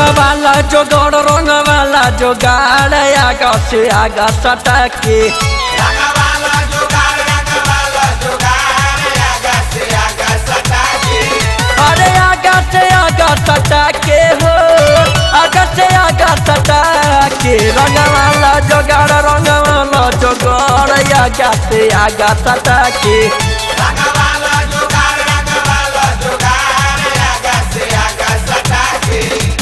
रंगवाला जोगड़ रंगवाला जोगाड़ आगा से आगा सटा के रंगवाला जुगाड़ रंगवाला जुगाड़ आगा से आगा सटा के अरे आगा से आगा सटा के हो आगा से आगा सटा के रंगवाला जोगाड़ रंगवाला जोगड़ आगा से आगा सटा के रंगवाला जुगाड़ रंगवाला जुगाड़ आगा से आगा सटा के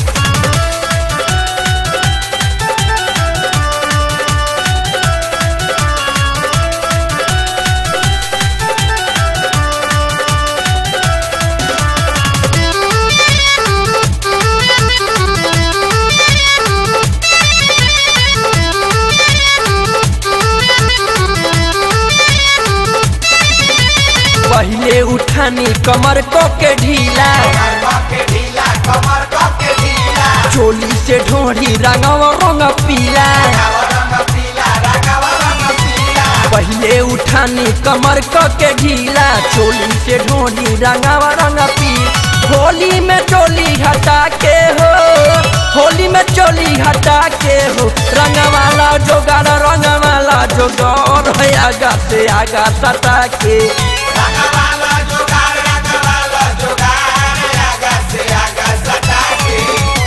पहले उठानी कमर को के ढीला कमर के ढीला कमर के ढीला चोली से ढोढ़ी रंगवा रंग पीला रंगवा रंग पीला रंगवा रंग पीला पहले उठानी कमर क के ढीला चोली से ढोली रंगावा रंग पी होली में चोली हटा के हो होली में चोली हटा के हो रंगवाला जोगाड़ रंगवाला जोगाड़ है आगा से आगा सटा के रंगवाला जुगाड़ रंगवाला जुगाड़ आगा से आगा सटा के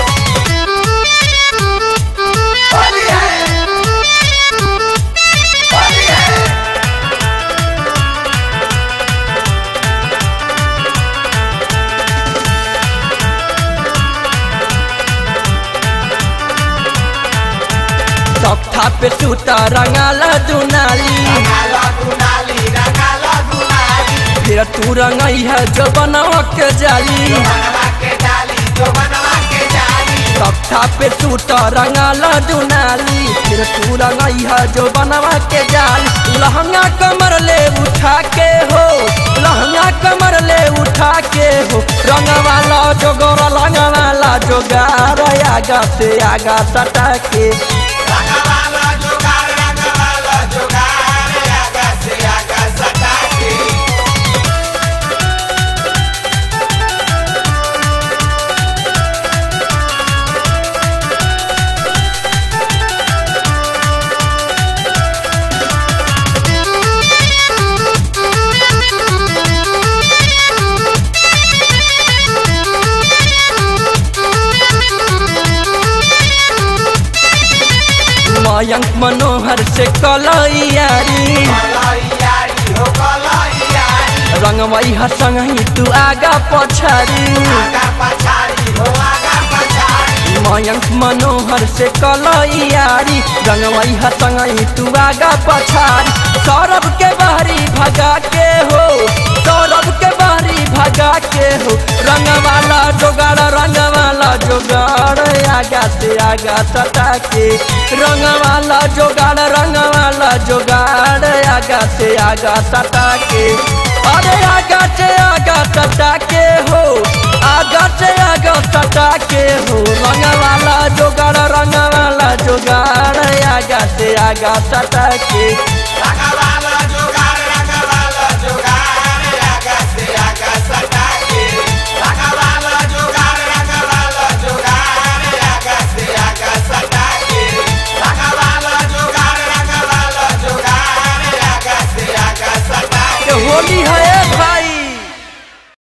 होली है होली है तख्ता पे सूता रंगाला दुनाली रंगाला गुनाली रंगाला गुनाली फिर तू रंगई है जो बनावा के जाली बनवा के डाली जो बनवा के डाली तख्ता पे सूता रंगाला दुनाली फिर तू रंगई है जो बनवा के जाल लहंगा कमर ले उठा के हो लहंगा कमर ले उठा के हो रंगवाला जोगोरा रंगवाला जोगार आगा से आगा सटा के रंगवाला जुगाड़ रंगवाला जुगाड़ आगा से आगा सटा के मयंक मनोहर से कलैयारी कलैयारी हो कलैयारी रंगवई हसंगही तू आगा पछारी आगा पछाड़ी हो आगा पछाड़ी मयंक मनोहर से कलैयारी रंगवई हसंगई तू आगा पछारी सौरभ के बहरी भगा के हो सौरभ के बहरी भगा के हो रंगवाला जोगाड़ रंगवाला जोगाड़ आगा से आगा सटा के रंगवाला जोगाड़ रंगवाला जोगाड़ आगा से आगा सटा के अरे आगा से आगा सटा के हो आगा से आगा सटा के हो रंगवाला जोगाड़ रंगवाला जोगाड़ आगा से आगा सटा के रंगवाला जुगाड़ रंगवाला जुगाड़ आगा से आगा सटा के रंगवाला जुगाड़ रंगवाला जुगाड़ आगा से आगा सटा के रंगवाला जुगाड़ रंगवाला जुगाड़ आगा से आगा सटा के होली है